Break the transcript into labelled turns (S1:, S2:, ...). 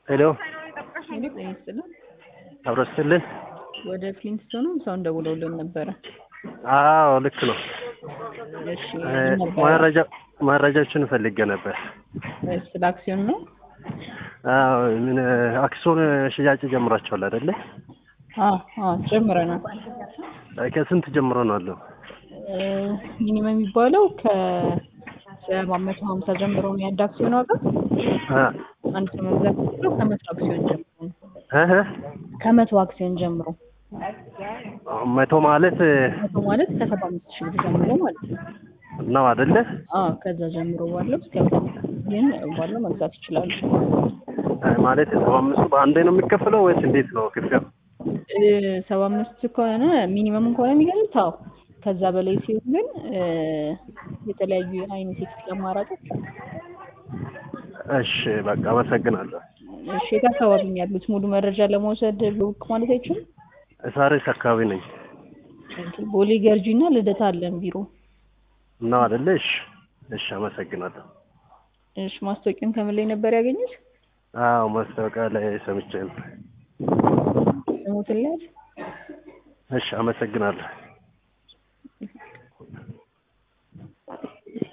S1: ሄሎ
S2: ጤና ይስጥልን።
S1: አብሮ ስትልን
S2: ወደ ፍሊንስቶን ሰው እንደውለውልን ነበረ።
S1: አዎ ልክ ነው።
S2: እሺ
S1: እ
S2: ምን ነበረ?
S1: መረጃ መረጃዎችን ፈልጌ ነበር።
S2: ስለ አክሲዮን ነው።
S1: አዎ ምን አክሲዮን ሽያጭ ጀምራችኋል አይደለ?
S2: አዎ አዎ ጀምረናል።
S1: ከስንት ጀምሮ ነው አለው?
S2: እ ሚኒመም የሚባለው ከሰባት መቶ ሀምሳ ጀምሮ ነው የአንድ አክሲዮን ዋጋ።
S1: አ
S2: አንድ ሰው መግዛት የሚችለው ከመቶ አክሲዮን ጀምሮ ነው።
S1: እህ
S2: ከመቶ አክሲዮን ጀምሮ
S1: መቶ ማለት
S2: መቶ ማለት ከሰባ አምስት ሺህ ብር ጀምሮ ማለት ነው።
S1: ነው አይደለ?
S2: አዎ ከዛ ጀምሮ ባለው እስከ ግን ባለው መግዛት ይችላሉ።
S1: እ ማለት ሰባ አምስቱ በአንዴ ነው የሚከፈለው ወይስ እንዴት ነው ክፍያው?
S2: እ ሰባ አምስት ከሆነ ሚኒመም ከሆነ የሚገኙት አዎ። ከዛ በላይ ሲሆን ግን እ የተለያዩ አይነት የክፍያ አማራጮች አሉ።
S1: እሺ በቃ አመሰግናለሁ።
S2: እሺ የት አካባቢ ነው ያሉት? ሙሉ መረጃ ለመውሰድ ብቅ ማለት አይችሉም?
S1: ሳሪስ አካባቢ ነኝ
S2: ቦሌ ገርጂ እና ልደታ አለን ቢሮ።
S1: ነው አይደለ? እሺ እሺ አመሰግናለሁ።
S2: እሺ ማስታወቂያውን ከምን ላይ ነበር ያገኙት?
S1: አዎ ማስታወቂያ ላይ ሰምቼ ነው።
S2: ስሙትን ላይ
S1: እሺ አመሰግናለሁ።